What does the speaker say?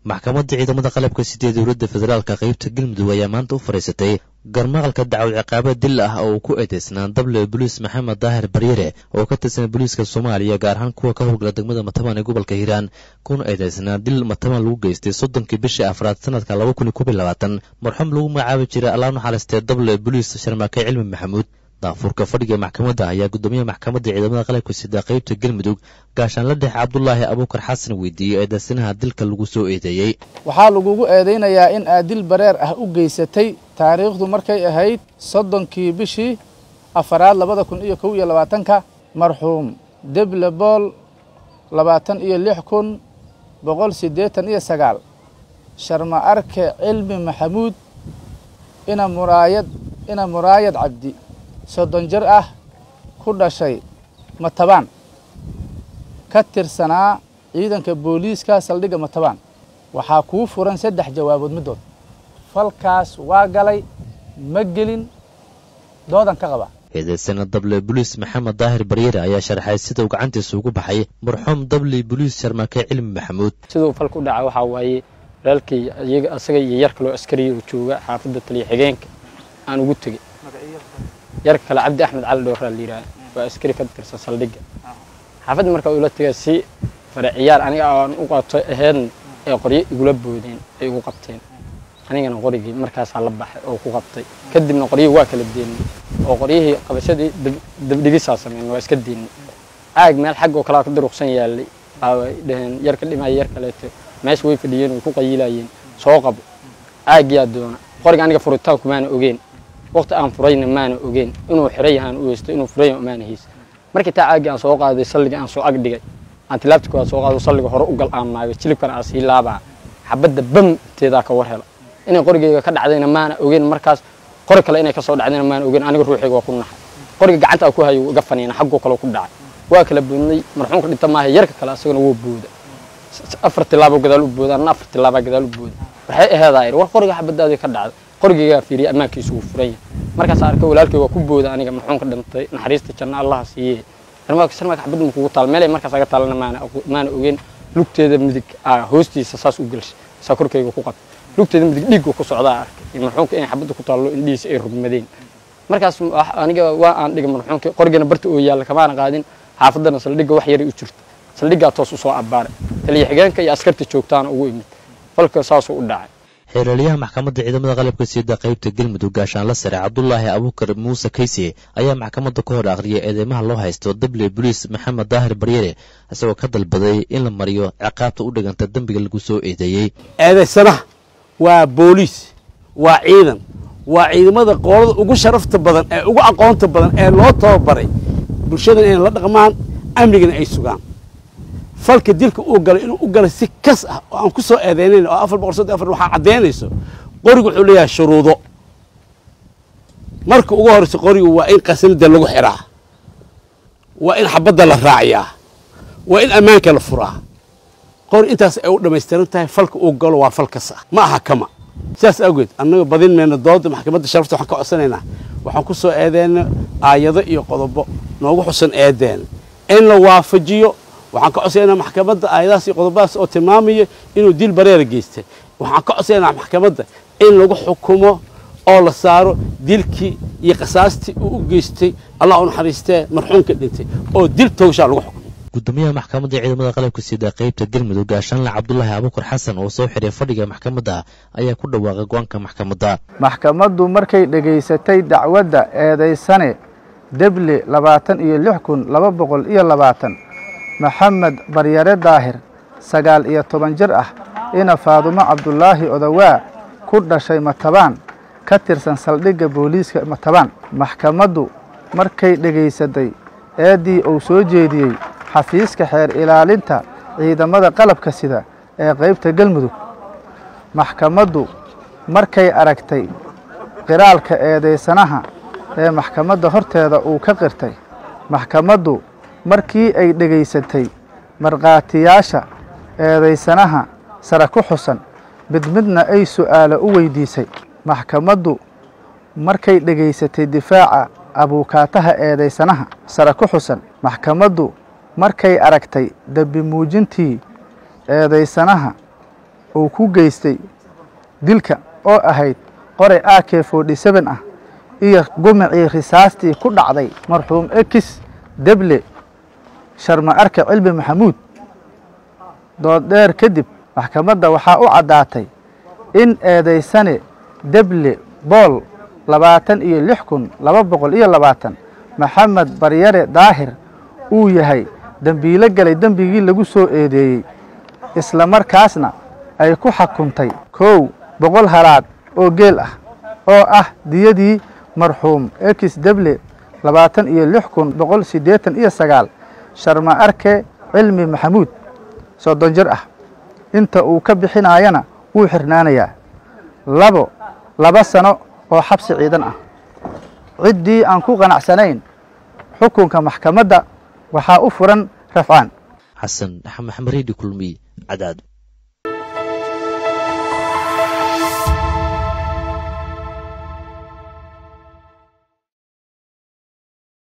maxkamadda ciidamada qalabka sidee dowladda federaalka qaybta galmudug ayaa maanta u fadhiisatay garmaqalka dacwad ciqaaba dil ah oo uu ku eedeysnaa dable boliis maxamed daahir baryere oo ka tirsan booliiska soomaaliya gaar ahaan kuwa ka howlgala degmada matabaan ee gobolka hiiraan kuna eedeysnaa dil matabaan lagu geystay soddonkii bishii afraad sanadka laba kun iyo kob iyo labaatan marxuum lagu magacaabi jiray allah naxariistee dable boliis sharmaake cilmi maxamuud daafurka fadhiga maxkamadda ayaa guddoomiyaha maxkamadda ciidamada qalabka sida qaybta galmudug gaashaanla dhexe cabdulaahi abuukar xasan weydiiyey eedeysanaha dilka lagu soo eedeeyey waxaa lagugu eedaynayaa in aad dil bareer ah u geysatay taariikhdu markay ahayd soddonkii bishii afaraad labada kun iyo kow iyo labaatanka marxuum deble bool labaatan iyo lix kun boqol siddeetan iyo sagaal sharma arke cilmi maxamuud ina muraayad ina muraayad cabdi soddon jir ah ku dhashay matabaan ka tirsanaa ciidanka booliiska saldhigga matabaan waxaa kuu furan saddex jawaabood middood falkaas waa galay ma gelin doodan ka qaba eedeysana dable boliis maxamed daahir baryere ayaa sharxay sida uu gacantiisa ugu baxay marxuum dable boliis sharmaake cilmi maxamuud siduu falku dhaca waxaa waaye walaalkii iyaga asaga iyo yar kaloo askariya uu jooga xaafadda taliya xigeenka aan ugu tegey yar kale cabdi axmed cali dhowraa la yidhaha waa askari ka tirsan saldhigga xaafadda markaa ula tegay si fare ciyaar aniga aan u qato aheedna ee qoryo igula boodeen ay igu qabteen anigana qorigii markaasaa la baxay oo ku qabtay kadibna qoryihii waa kala deennay oo qoryihii qabashadii dabdhigisaa sameyn waa iska deennay caag meel xag oo kalaa ka duruqsan yaallay ay dhaheen yar ka dhimaya yar kaleeto meesha way fadhiyeen way ku qayilayeen soo qabo caagyaa doona qoriga aniga furitaanku maana ogeen waqti aan furayna maana ogeen inuu xiran yahaan u heysto inuu furan yahan maana haysa markii taa caagii aan soo qaaday salliga aan soo ag dhigay aan tilaabti koowaad soo qaado salliga hore u gal aan maayo jilibkana aan sii laabaa xabadda bam teedaa ka war hela inay qorigeyga ka dhacdayna maana ogeen markaas qori kale inay ka soo dhacdayna maana ogeen aniga ruuxayga waa ku naxay qoriga gacanta aan ku hayo iga faniina xaggoo kale ku dhacay waa kala boodnay marxuumka dhinta maaha yarka kale asagana wuu booda afar tilaabo gadaal u booda anna afar tilaabaa gadaal u booda waxay aheedaa yidhi war qoriga xabadaadii ka dhacday qorigeygaa fiiriyay ammaankiisu wuu furan yahay markaas arkay walaalkay waa ku booda aniga marxuumka dhintay naxariista janna allaha siiye sarmaaka sarmaaka xabadda ma kugu taal meelay markaas aga taalana maana maana ogeen lugteeda midig aa hoostiisa saas u gelshay saa korkayga ku qabtay lugteeda midig dhiigga ku socdaa arkay marxuumka inay xabadda ku taallo indhihiisa ay rugmadeen markaas aniga waa aan dhigay marxuumka qorigana barta oo yaalla kamaana qaadin xaafaddana saldhigga wax yaray u jirta saldhiggaa toos u soo abbaaray taliya xigeenka iyo askarta joogtaana ugu imid falka saasuu u dhacay xeeraliyaha maxkamadda ciidamada qalabka siida qaybta galmudug gaashaanla sare cabdulaahi abuukar muuse kayse ayaa maxkamadda ka hor akhriyay eedeymaha loo haysto dable boliis maxamed daahir baryere isagoo ka dalbaday in la mariyo ciqaabta u dhiganta dembiga lagu soo eedeeyey eedaysanaha waa booliis waa ciidan waa ciidamada qoolada ugu sharafta badan ee ugu aqoonta badan ee loo tababaray bulshadan inay la dhaqmaan amnigana ay sugaan falka dilka uu galay inuu u galay si kas ah oo aan ku soo eedeynayn oo afar boqol soddon afar waxaa caddaynayso qorigu wuxuu leeyahay shuruudo marka ugu horreysa qorigu waa in qasanada lagu xiraa waa in xabadda la raaciyaa waa in ammaanka la furaa qori intaas ay u dhammaystiran tahay falka uu galo waa fal kas ah ma aha kama sidaas awgeed annaga badin mayna dooda maxkamadda sharafta waxaan ka codsanaynaa waxaan ku soo eedeyna aayado iyo qodobo noogu xusan eedeen in la waafajiyo waxaan ka codsaynaa maxkamadda aayadahaas iyo qodobadaas oo tilmaamaya inuu dil bareera geystay waxaan ka codsaynaa maxkamadda in lagu xukumo oo la saaro dilkii iyo qasaastii uu u geystay allah u naxariistee marxuumka dhintay oo dil toogshaa lagu xukumo gudoomiyaha maxkamadda ciidamada qalabka sida qaybta galmudug gaashaanle cabdulaahi abuukar xasan oo soo xiray fadhiga maxkamadda ayaa ku dhawaaqay go-aanka maxkamadda maxkamaddu markay dhegaysatay dacwadda eedaysane deble labaatan iyo lix kun laba boqol iyo labaatan maxamed baryare daahir sagaal iyo toban jir ah ina faadumo cabdulaahi odawaa ku dhashay matabaan ka tirsan saldhigga booliiska matabaan maxkamaddu markay dhegaysatay eeddii uu soo jeediyey xafiiska xeer ilaalinta ciidamada qalabka sida ee qaybta galmudug maxkamaddu markay aragtay qiraalka eedaysanaha ee maxkamadda horteeda uu ka qirtay maxkamaddu markii ay dhegaysatay markhaatiyaasha eedaysanaha sare ku xusan mid midna ay su'aalo u weydiisay maxkamaddu markay dhegaysatay difaaca abuukaataha eedaysanaha sare ku xusan maxkamaddu markay aragtay dembi muujintii eedaysanaha uu ku geystay dilka oo ahayd qoray a k forty seven ah iyo gumicii risaastii ku dhacday marxuum ekis deble sharma arke cilmi maxamuud dooddheer kadib maxkamadda waxaa u caddaatay in eedaysane deble bool labaatan iyo lix kun laba boqol iyo labaatan maxamed baryare daahir uu yahay dembiilo galay dembigii lagu soo eedeeyey isla markaasna ay ku xukuntay kow boqol halaad oo geel ah oo ah diyadii marxuum ekis deble labaatan iyo lix kun boqol siddeetan iyo sagaal sharma arke cilmi maxamuud soddon jir ah inta uu ka bixinaayana wuu xirnaanayaa labo laba sano oo xabsi ciidan ah ciddii aan ku qanacsanayn xukunka maxkamadda waxaa u furan rafcaan xasan maxamed reedi kulmiy cadaado